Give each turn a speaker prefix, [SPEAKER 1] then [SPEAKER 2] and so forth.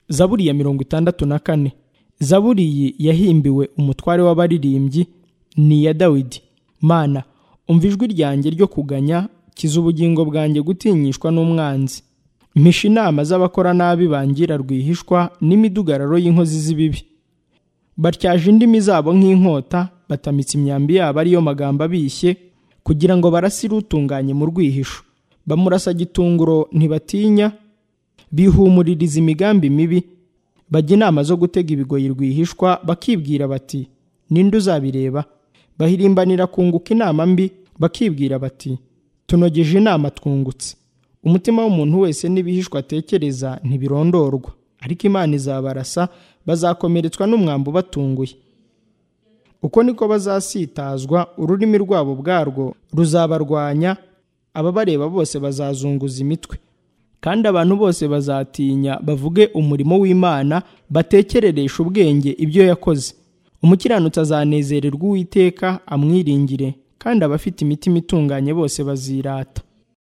[SPEAKER 1] zaburi ya mirongo itandatu na kane zaburi iyi yahimbiwe umutware w'abaririmbyi ni iya dawidi mana umva ijwi ryanjye ryo kuganya kiza ubugingo bwanjye gutinyishwa n'umwanzi mpisha inama z'abakora nabi bangira rwihishwa n'imidugararo y'inkozi z'ibibi batyaje indimi zabo nk'inkota batamitse imyambi yabo ariyo magambo abishye kugira ngo barasire utunganye mu rwihisho bamurasa gitunguro ntibatinya bihumuririza imigambi mibi bajya inama zo gutega ibigoyi rwihishwa bakibwira bati ninde uzabireba bahirimbanira kunguka inama mbi bakibwira bati tunogeje inama twungutse umutima w'umuntu wese n'ibihishwa atekereza ntibirondorwa ariko imana izabarasa bazakomeretswa n'umwambi ubatunguye uko niko bazasitazwa ururimi rwabo ubwarwo ruzabarwanya ababareba bose bazazunguza imitwe kandi abantu bose bazatinya bavuge umurimo w'imana batekerereshe ubwenge ibyo yakoze umukiranutsi azanezererwa uwiteka amwiringire kandi abafite imitima itunganye bose bazirata